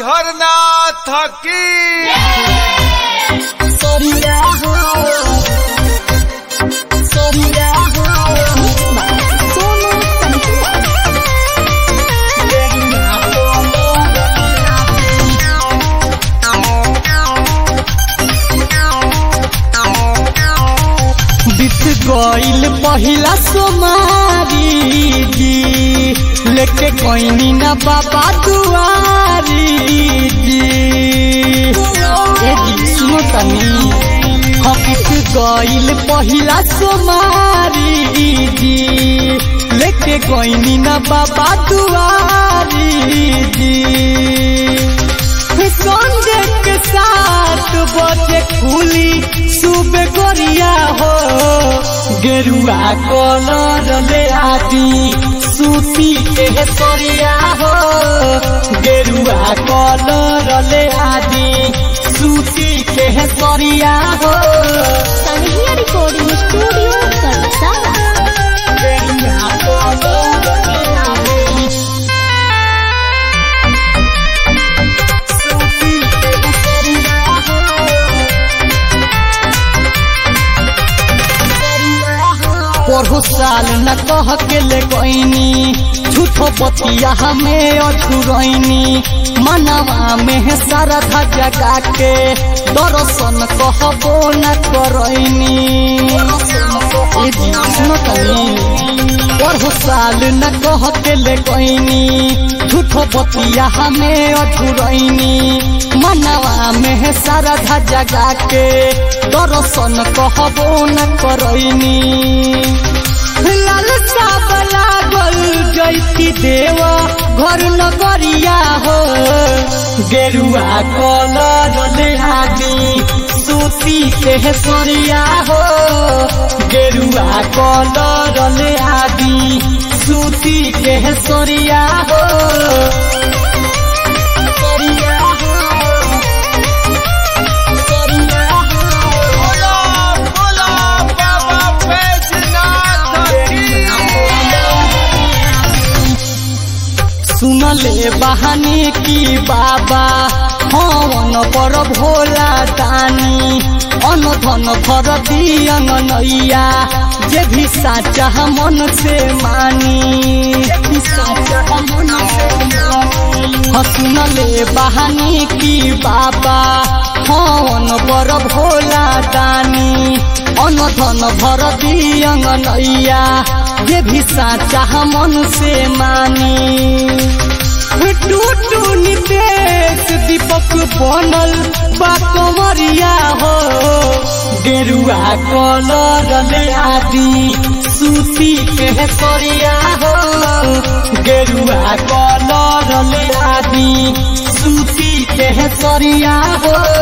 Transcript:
हरिहर नाथ की Soria ho Soria ho Solo Santua बीत गईल पहिला सोमारी जी लेके कोइनी ना बाबा दुआरी जी ए जी सुनो तनी हम बीत गईल पहिला सोमारी जी लेके कोइनी ना बाबा दुआरी जी संजय के साथ बजे खुली सुबह गोरिया हो गेरुआ कलर ले आदि सूती के सोरिया हो गेरुआ कलर ले आदि सूती के सोरिया हो Sanhia Recording Studio Kalsa गेरुआ कलर ले आदि सूती के सोरिया हो पढ़ो साल न कह के ले गईनी झूठो बतिया हमें अछुरैनी मनवा में है सारा जगा के दर्शन कहबो न करैनी ए जी, सुनो तनी पढ़ो साल न कह के ले गईनी झूठो बतिया हमें अछुरैनी मनवा में है सारा जगा के दर्शन कहबो न करैनी लालसा लागल जैती देव घर नगरिया हो गेरुआ कलर ले आदि सूती के सोरिया हो गेरुआ कलर ले आदि सूती के सोरिया हो सोरिया हो सोरिया हो बोला बोला बाबा बैजनाथ की सुनले बहाने की बाबा हवन पर भोला दानी अन धन भर दियन नैया जे भी साचा मन से मानी जे भी साचा मन से मानी हाँ, सुनले बहाने की बाबा हवन पर भोला दानी अन धन भर दियन नैया जे भी साचा मन से मानी टूटू नितेश दीपक बनल बा कमरिया हो गेरुआ कलर ले आदि सूती के सरिया हो गेरुआ कलर ले आदि सूती के सरिया हो